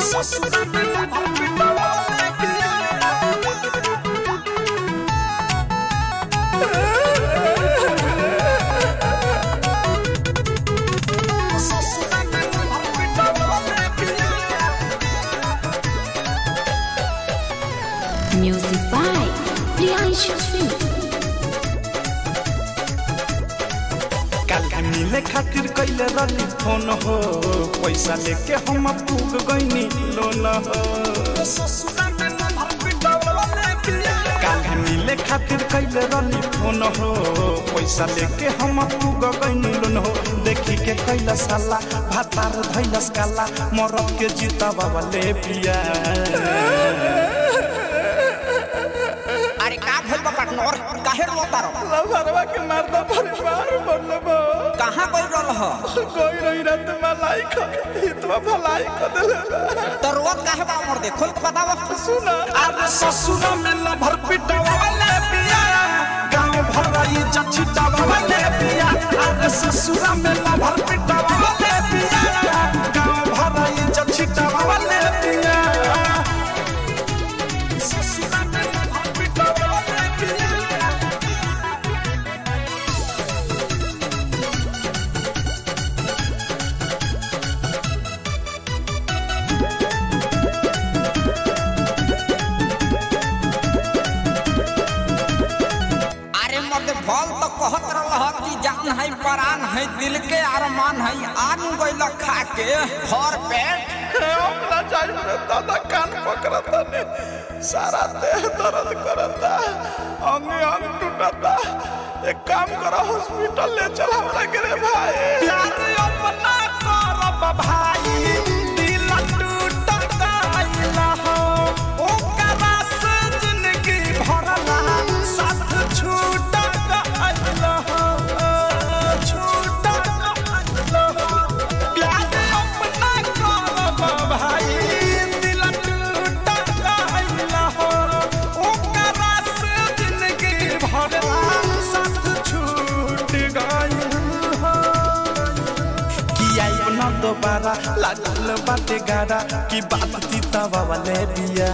ससुरा में लभर पिटवाले पिया ससुरा में लभर पिटवाले पिया Music by Priyanshu Singh. काल्हि मिले खातिर कैले रही फोन हो पैसा लेके हम पूग गईनी लोन हो काल्हि मिले खातिर कैले रही फोन हो पैसा लेके हम पूग गईनी लोन हो देखी के कैला साला भातार धैलस काला मरद के जीता बाबा ले पिया अरे का भइल बा पार्टनर काहे रोता रहो लभरवा के मर्दा परिवार बनल बा कहाँ गइल रहल ह कोई रही रात मलाई खा हितवा भलाई कर देले तो रोत काहे बा मर दे खोल के बताव सुना अरे ससुरा में लभर पिटवाले पिया गांव भराई जछिटवाले पिया अरे ससुरा में लभर पिटवाले पिया गांव भराई जछिटवाले पिया ससुरा में लभर पिटवाले पिया अरे मर्द भल तो कहत रहल ह कि जान है परान है दिल के अरमान है आन गइल खा के घर पेट अपना चाहिए दादा कान पकड़ता ने सारा देह दर्द करता अंग अंग टूटता एक काम करो हॉस्पिटल ले चल हमरा के रे भाई प्यार अपना करब भाई दिल टूट गइल हो ओकरा से जिंदगी भरला साथ छूट गइल हो छूट गइल हो प्यार अपना करब भाई दिल टूट गइल हो ओकरा से जिंदगी भरला साथ छूट गइल हो किया ना दोबारा लागल बाटे गारा की बात तीता वाले बिया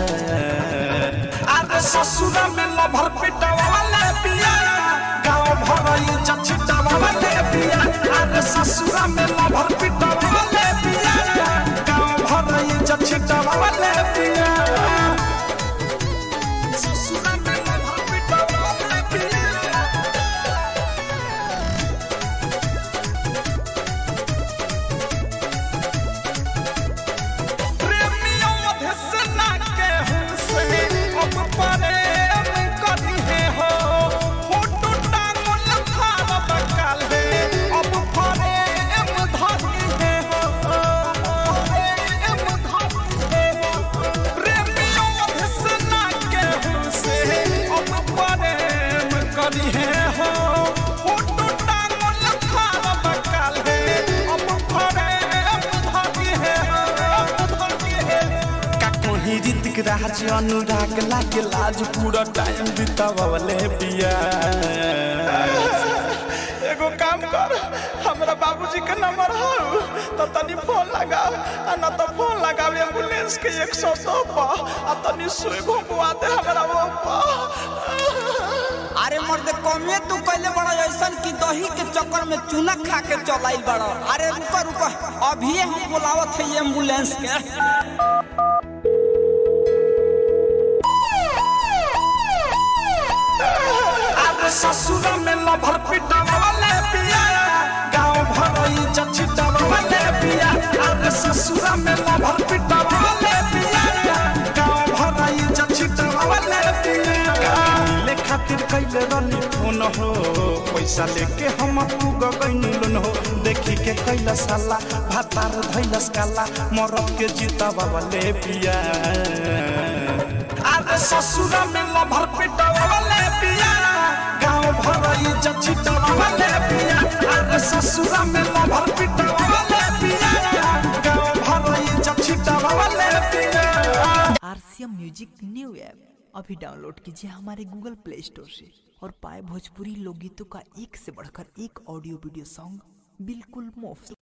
अरे ससुरा में लभर पिटवा वाले बिया गांव भरई चछिटा वाले बिया अरे ससुरा में लभर पिटवा वाले बिया गांव भरई चछिटा वाले बिया ससुरा में लभर पिटवा वाले बिया प्रेमियों धसना के हमसे अब प्रेम करी है हो फोटो टांगल खाब बकाल है अब प्रेम धरी है हो प्रेम धरी है हो प्रेमियों धसना के हमसे अब प्रेम करी है हो फोटो टांगल खाब बकाल है अब प्रेम धरी है हो धरी है का कोही ऋतिक राज अनुराग लागे लाज पूरा टाइम बितावले बिया एगो काम कर हमरा बाबूजी के नंबर हो तो तनी फोन लगाओ आ ना तो फोन लगाओ एम्बुलेंस के 102 पर आ तनी सुई घुमवा दे हमरा वो पर अरे मर्द कमे तू कैले बड़ा ऐसन कि दही के चक्कर में चूना खा के चलाइल बड़ा अरे रुको रुको अभी हम बुलावत है एम्बुलेंस के अरे ससुरा में लभर पिटवाले पिया गांव भरई चछिटवाले पिया अरे ससुरा में लभर पिटवाले पिया गांव भरई चछिटवाले पिया मिले खातिर कैले रनी फोन हो पैसा लेके हम पूग गईनी लोन हो देखी के कैला साला भातार धैलस काला मरद के जीता बाबा ले पिया अरे ससुरा में लभर पिटवाले पिया गांव भरई जछिटवाले पिया अरे ससुरा में लभर पिटवाले पिया गांव भरई जछिटवाले पिया आरसीएम म्यूजिक न्यू ऐप अभी डाउनलोड कीजिए हमारे गूगल प्ले स्टोर से और पाए भोजपुरी लोकगीतों का एक से बढ़कर एक ऑडियो वीडियो सॉन्ग बिल्कुल मुफ्त